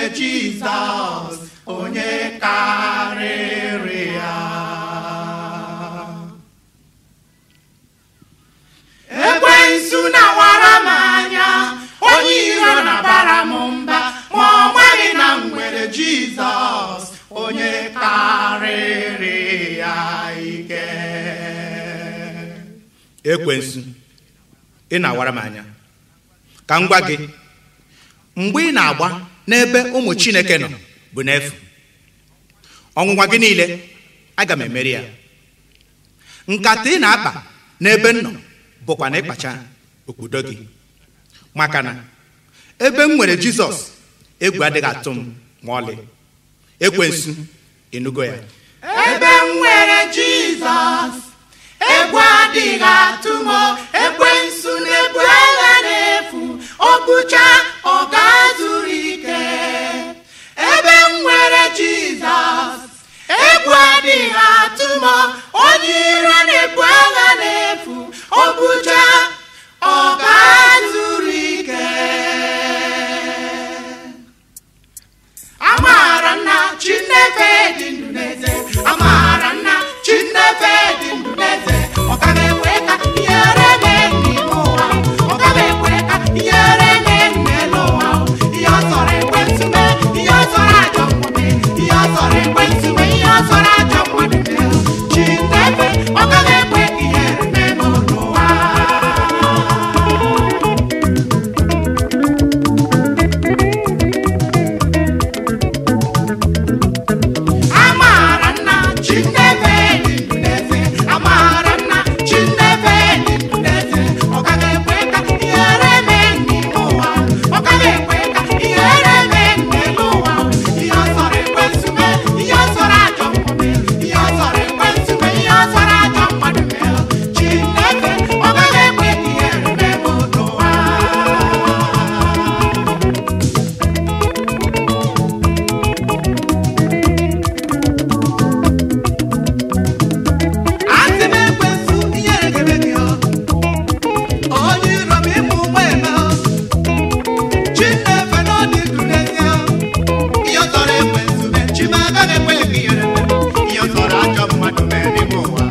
nwere jizọs onye karịrị ya ekwensu na-awara m anya onye iro na-abara m mba ma ọ maghị na m nwere jizọs onye karịrị ya ike ekwensu ị na-awara m anya ka m gwa gị mgbe ị na-agba n'ebe ụmụ chineke nọ bụ n'efu ọnwụnwa gị niile aga m emeri ya nkata ị na-akpa n'ebe m nọ bụkwa na ịkpacha okpudo gị maka na ebe m nwere jizọs egwu adịghị atụ m ma ọlị ekwensu ịnụgo ya ebe m nwere jizọs egwu adịghị atụ m ekwensu na-ebu agha n'efu ọgụcha ọ ga-azụrụ ike ebe m nwere jizọs egwu adịghị atụ m onye iro na-ebu agha n'efu ọgụcha ọ ga-azụrụ ike amaara nna chinefe dị ndụ n'eze amaara nna chinefe dị ndụ n'eze ọ gaghị ekwe ka ihere mee n'ime ụwa ọ gaghị ekwe ka ihere mee n'elu ụwa ihe ọ sọrọ ekwentị mee ihe ọ sọrọ ajọ mmadụ ihe ọ sọrọ ekwentị mee ihe ọ sọrọ ajọ mmadụ mee chinefe ọ gaghị ekwe ka ihere mee n'ụwa amaara nna chinefe dị ndụ n'eze amaara nna chinefe dị ndụ n'eze ọ gaghị ekwe ka ihere mee n'ime ụwa ọ gaghị ekwe ka ihere mee n'elu ụwa ihe ọ sọrọ ekwentị mee ihe ọ sọrọ ajọ mmadụ ihe ọ sọrọ ekwentị mee ihe ọ sọrọ ajọ mmadụ mee chinefe ọ gaghị ekwe ka ihere mee n'ụwa Asị m ekwensu ihere ga-eme gị ọ. Onye iro m ịmụ ụgbọ eme ọ. Chinefe na ọ dị ndụ n'ezie ọ. Ihe ọ tọrọ ekwensu mee, chi m agaghị ekwe ka ihere mee. Ihe ọ tọrọ ajọ mmadụ mee n'ime ụwa.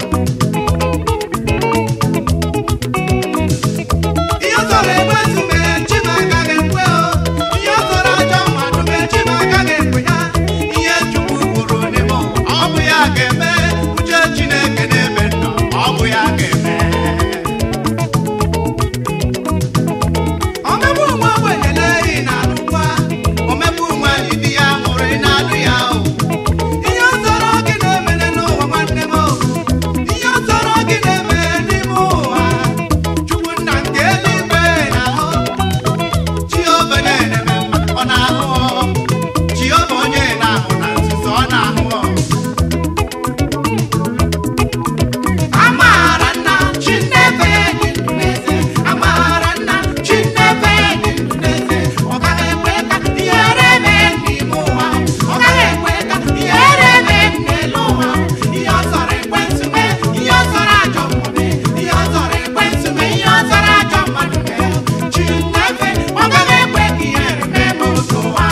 Ihe ọ tọrọ ekwensu mee, chi m agaghị ekwe ọ. Ihe ọ tọrọ ajọ mmadụ mee, chi m agaghị ekwe ya. Ihe Chukwu kwuru n'ime ụwa, ọ bụ ya ga-eme. Uche Chineke na-eme nnọọ, ọ bụ ya ga-eme. Omegbu nwa ogbenye na-eyi na-alụkwa. Omegbu nwaanyị di ya mụrụ ị na-alụ ya o. Ihe ọ tọrọ gị na-emere n'ụwa nwanne m o. Ihe ọ tọrọ gị na-eme n'ime ụwa. Chukwu nna nke eluigwe na-ahụ. Jehova na-eme mma, ọ na-ahụ ọ. Jehova onye na-ahụ na nzuzo, ọ na-ahụ ọ. Amaara nna Chinefe dị ndụ n'eze. Amaara nna Chinefe dị ndụ n'eze. Ọ gaghị ekwe ka ihere mee n'ime ụwa. Ọ gaghị ekwe ka ihere mee n'elu ụwa. Ihe ọ sọrọ ekwentị mee, ihe ọ sọrọ ajọ mmadụ mee. Ihe ọ sọrọ ekwentị mee, ihe ọ sọrọ ajọ mmadụ mee. Chinefe, ọ gaghị ekwe ka ihere mee n'ụwa.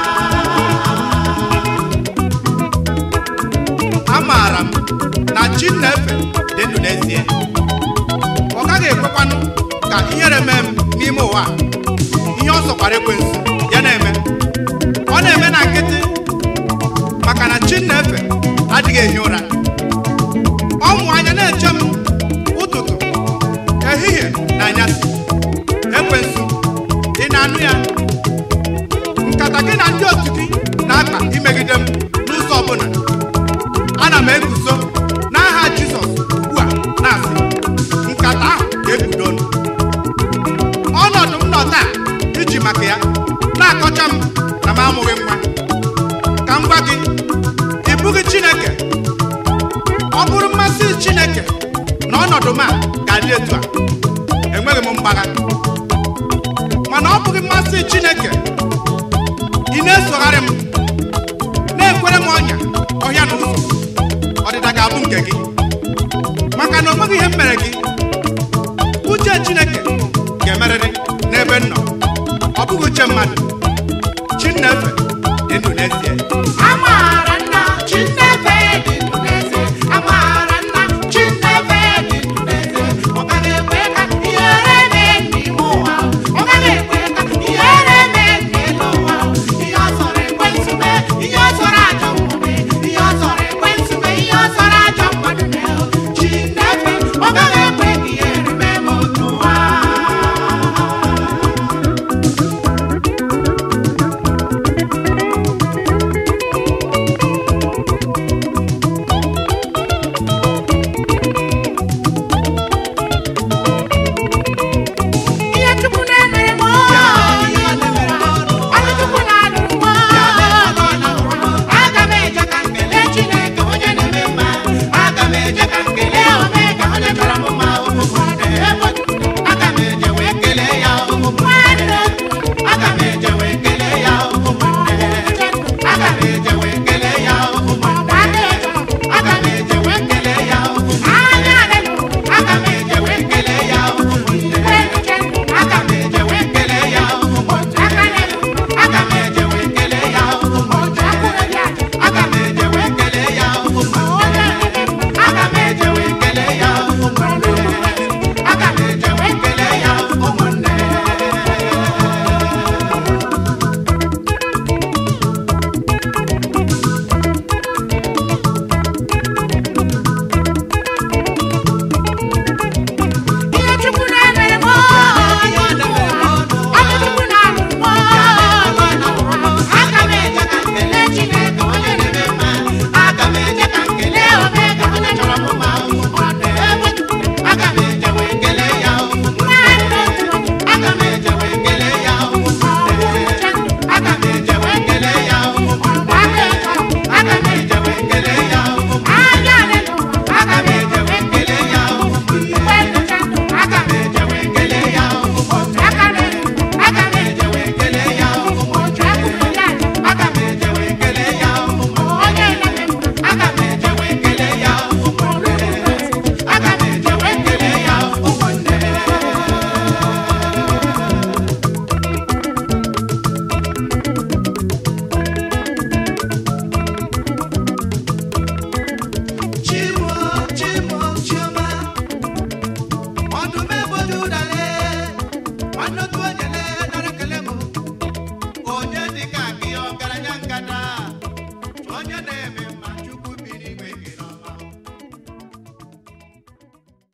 amaara m na chinefe dị ndụ n'ezie ọ gaghị ekwekwanụ ka ihere mee m n'ime ụwa a. ihe ọ sọkwara ekwensu ya na-eme ọ na-eme na nkịtị maka na chinefe adịghị ehi ụra ọmụ anya na-eche m ụtụtụ ehihie na anyasị ekwensu ị na-anụ ya nkata gị na ndị otu gị na-akpa imegide m n'ụzọ ọbụla ana m eguzo n'aha jizọs ugbu a na-asị nkata ahụ ga-ebido ọnụ. ọnọdụ m nọ taa iji maka ya na-akọcha m na m amụghị nwa ka m gwa gị ị bụghị chineke ọ bụrụ mmasị chineke na ọnọdụ m a ga-adị etu a enweghị m mgbagha mana ọ bụghị mmasị chineke ị na-esogharị m na-ekwere m ọnya ọhịa na ụzọ ọdịda ga-abụ nke gị maka na o nweghị ihe m mere gị